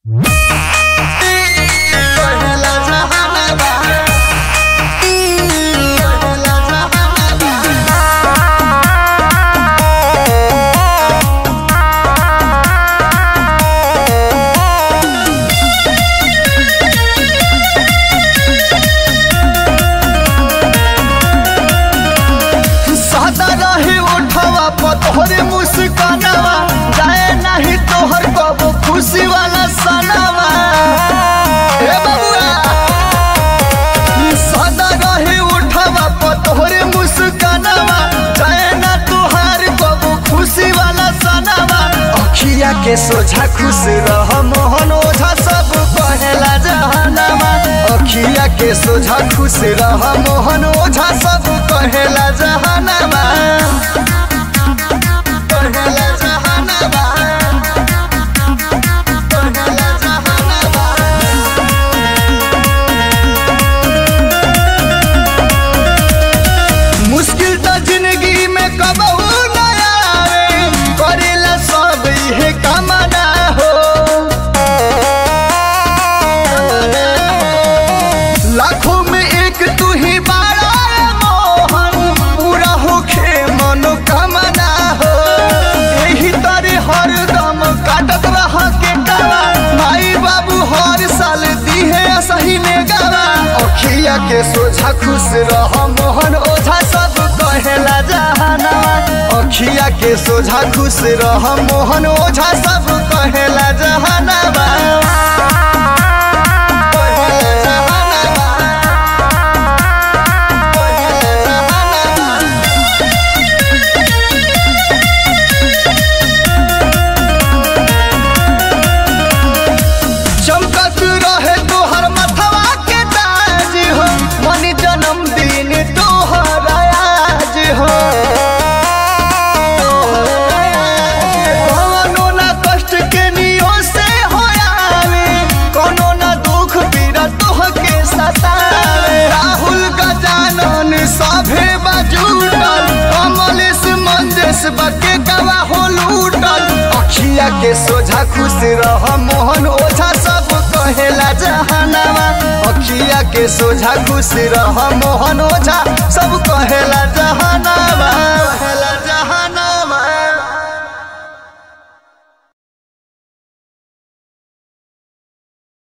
कहेला जहानाबा कहेला जहानाबा सादा रही उठवा पतोहरे मुस्कानवा जाए नहीं तोहर कबो खुशी वाला सनवा ए बबुआ सादा रही उठवा पतोहरे मुस्कानवा जाए ना तोहर कबो खुशी वाला सनवा अखिया के सोझा खुश रह मोहन ओझा सब कहेला जहानामा अखिया के सोझा खुश रह मोहन ओझा सब कहेला जहानामा कहेला जहानामा कहेला जहानामा मुश्किल तो जिंदगी में कबहू न आवे करेला सब इहे कामना हो लाखों में एक तू ही बाड़ा मोहन पूरा होखे मनोकामना हो यही तरे हर दम काटत रह के गावा माई बाबू हर साल दिहे सही ने गावा अखिया के सोझा खुश रह मोहन ओझा सब कहेला जहानावा अखिया के सोझा खुश रह मोहन ओझा सब कहेला जहानावा कहेला जहानावा कहेला जहानावा चमकत रहे तोहर मथवा के ताज हो मन जन्मदिन तोहर आज हो कौनो ना कष्ट के नियो से हो आवे कोनो ना दुख पीड़ा तोह के सतावे राहुल गजानन सभे बजूटल कमलेश मंदेश बके गवा हो लूटल अखिया के सोझा खुश रह मोहन ओझा सब कहेला जहानामा अखिया के सोझा खुश रह मोहन ओझा सब कहेला जहानामा कहेला